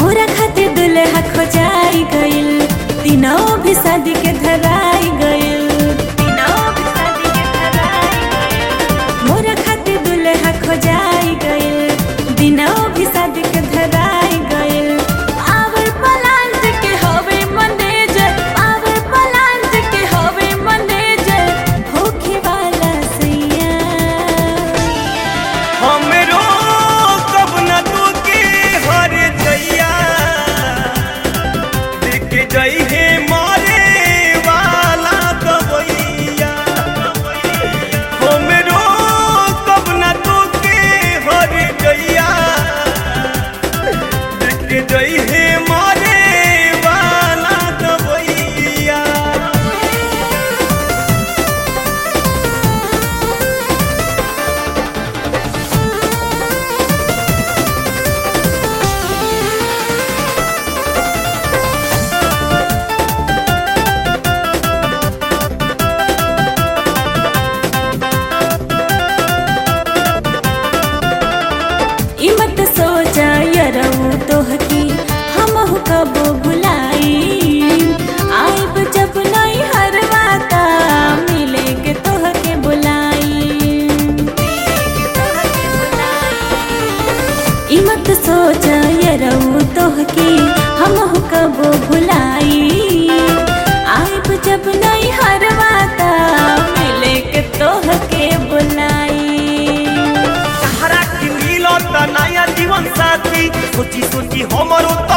मोरा खातिर दुल्हा खोजाई गइल तीनों भी शादी के धराई गइल तीनों भी शादी के धराई गइल मोरा खातिर दुल्हा खोजाई गइल दिनों भी शादी के धराई गइल आवर पलांट के होवे मैनेजर आवर पलांट के होवे मैनेजर होखे वाला सैया हमरो कब न तू के हर जइया देख जई हे मारे वाला कबैया हमरो कब न तू के हर जइया देख जई हे मारे वाला कबैया ई मत सोचा यरऊ तोहकी हमहु कबो भुलाई आइब जब नई हरवाता मिले के तोहके बुलाई ई मत सोचा यरऊ तोहकी हमहु कबो भुलाई आइब जब नई हरवाता मिले के तोहके बुलाई सहारा की मिलत नया जीवन साथी सोची सोची हमरो त